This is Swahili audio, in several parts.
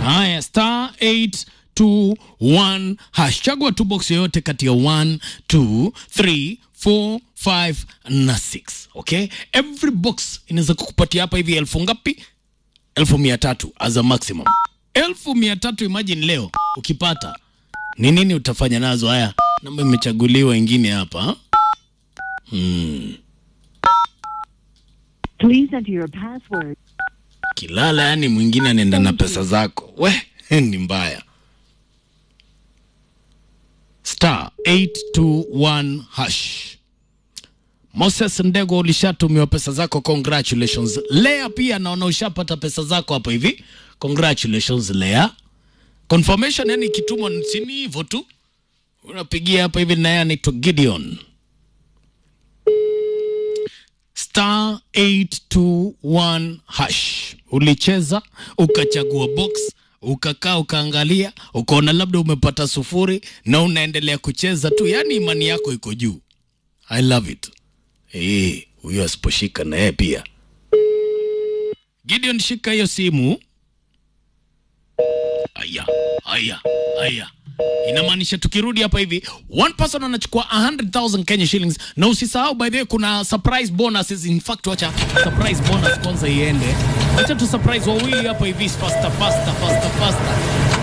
Haya, star 821 hash. Chagua tu box yoyote kati ya 1 2 3 4 5 na 6. Okay, every box inaweza kukupatia hapa hivi elfu ngapi? Elfu mia tatu as a maximum. Elfu mia tatu imagine leo ukipata ni nini utafanya nazo? Haya, namba imechaguliwa ingine hapa. Hmm. Please enter your password. Kilala yani mwingine anaenda na pesa zako, we ni mbaya. Star 821 hash. Moses Ndego, ulishatumiwa pesa zako, congratulations. Lea pia naona ushapata pesa zako hapo hivi, congratulations Lea. Confirmation yani ikitumwa sini hivyo tu, unapigia hapa hivi, naye anaitwa Gideon star 821 hash. Ulicheza ukachagua box ukakaa ukaangalia ukaona labda umepata sufuri na unaendelea kucheza tu, yaani imani yako iko juu. I love it. Eh, huyo asiposhika na yeye pia. Gideon, shika hiyo simu. Aya, aya, aya. Inamaanisha tukirudi hapa hivi one person anachukua 100,000 Kenya shillings, na usisahau by the way, kuna surprise bonuses. In fact, wacha surprise bonus kwanza iende, wacha tu surprise wawili hapa hivi, faster faster faster faster,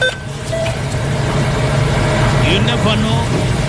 you never know.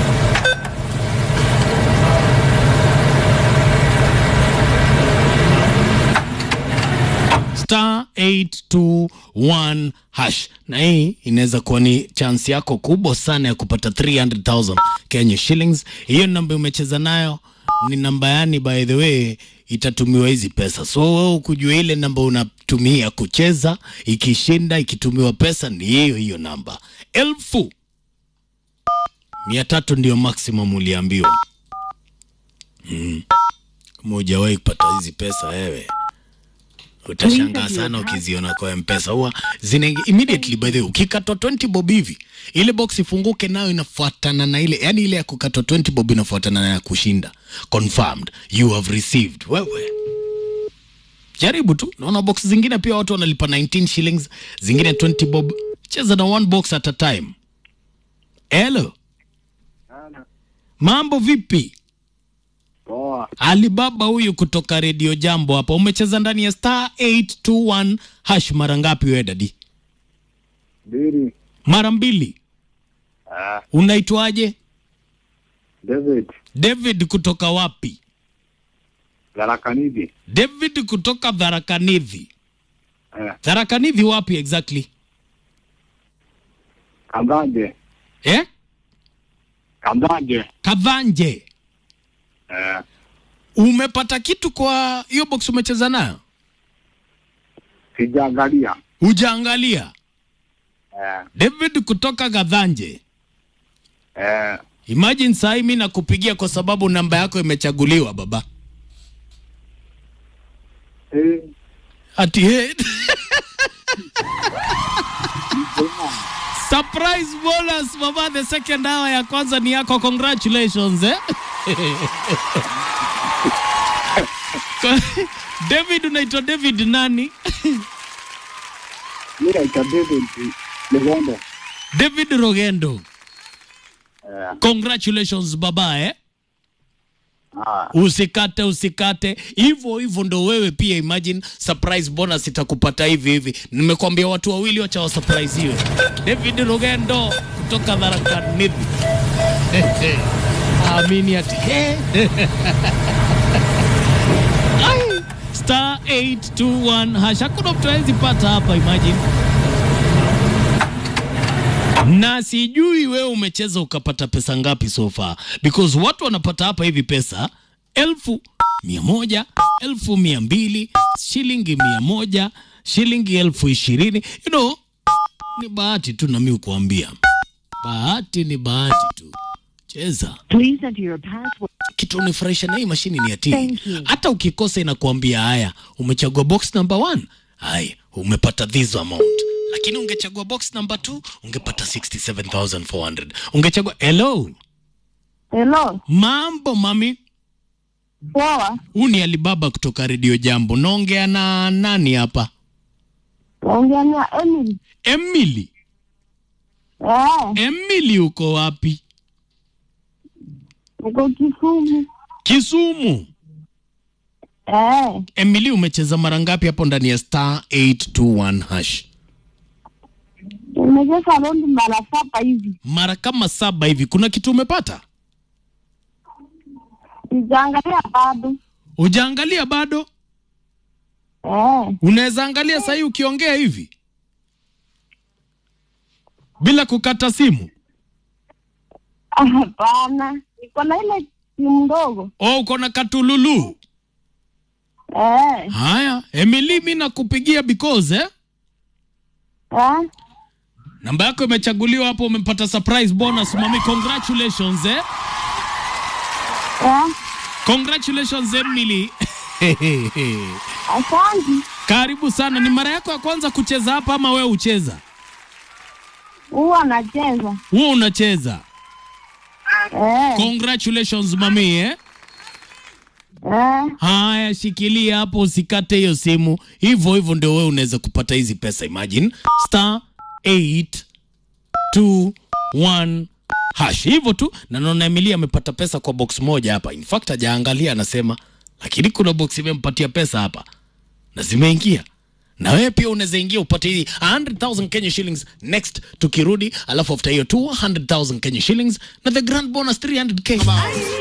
star 821 hash, na hii inaweza kuwa ni chance yako kubwa sana ya kupata 300,000 Kenya shillings. Hiyo namba umecheza nayo ni namba yani, by the way, itatumiwa hizi pesa. So wewe ukujua ile namba unatumia kucheza, ikishinda ikitumiwa pesa ni hiyo hiyo namba. Elfu mia tatu ndio maximum uliambiwa. Mm. Kama hujawahi kupata hizi pesa wewe utashangaa sana ukiziona kwa mpesa huwa zinaingia immediately by the way ukikatwa 20 bob hivi ile box ifunguke nayo inafuatana na ile yani ile ya kukatwa 20 bob inafuatana na ya kushinda confirmed you have received wewe jaribu tu naona box zingine pia watu wanalipa 19 shillings zingine 20 bob cheza na one box at a time hello mambo vipi Poa. Alibaba huyu kutoka redio Jambo hapa, umecheza ndani ya star 821 hash mara ngapi wewe dadi? Biri. Mara mbili. Ah, Unaitwaje? David. David kutoka wapi? Garakanidi. David kutoka Dharakanithi. Eh, Dharakanithi wapi exactly? Kambanje. Eh? Kambanje. Kadhanje. Eh, Umepata kitu kwa hiyo box umecheza nayo? sijaangalia. Hujaangalia? Eh, David kutoka Kadhanje. eh, Imagine saa hii mimi nakupigia kwa sababu namba yako imechaguliwa baba. eh, Ati he. Surprise bonus baba, the second hour ya kwanza ni yako, congratulations eh? Kwa- David, unaitwa David nani? mimi naitwa David Legondo. David Rogendo. Eh, Congratulations baba eh? ah, Usikate, usikate hivyo hivyo, ndo wewe pia. Imagine surprise bonus itakupata hivi hivi. Nimekwambia watu wawili, wacha wa surprise hiyo. David Rugendo kutoka Tharaka-Nithi. Amini ati he. Ai, star 821 hash. Hakuna mtu hawezi pata hapa, imagine na sijui wewe umecheza ukapata pesa ngapi so far, because watu wanapata hapa hivi pesa elfu mia moja elfu mia mbili shilingi mia moja shilingi elfu ishirini you know, ni bahati tu, nami kuambia bahati ni bahati tu. Cheza Please enter your password. kitu unifurahisha na hii mashini ni ati Thank you. hata ukikosa inakuambia haya, umechagua box number one, haya umepata this amount, lakini ungechagua box number two ungepata 67400 ungechagua. Hello, Hello, mambo mami, poa. huu ni Alibaba kutoka redio Jambo. Naongea na nani hapa? Naongea na Emily. Emily. Eh, Emily uko wapi? niko Kisumu. Kisumu. Eh, Emily umecheza mara ngapi hapo ndani ya star 821 hash? nimecheza rondi mara saba hivi. Mara kama saba hivi. Kuna kitu umepata? Sijaangalia bado. Ujaangalia bado? Eh, Unaweza angalia sasa hii ukiongea hivi bila kukata simu. ah, hapana. Niko na ile simu ndogo. Oh, uko na katululu. Eh, Haya, Emily, mi nakupigia because eh? eh, Namba yako imechaguliwa hapo, umepata surprise bonus mami. Congratulations eh? eh. Congratulations Emily. Asante. Karibu sana. Ni mara yako ya kwanza kucheza hapa ama wewe ucheza? Huwa nacheza. Wewe unacheza. Eh, Congratulations mami eh? eh. Haya, shikilia hapo, usikate hiyo simu. Hivyo hivyo ndio wewe unaweza kupata hizi pesa. Imagine star 821 hash, hivyo tu. Na naona Emilia amepata pesa kwa box moja hapa. In fact hajaangalia, anasema lakini kuna box imempatia pesa hapa na zimeingia na wewe pia unaweza ingia upate hii 100,000 Kenya shillings next tukirudi, alafu after hiyo 200,000 Kenya shillings na the grand bonus 300k.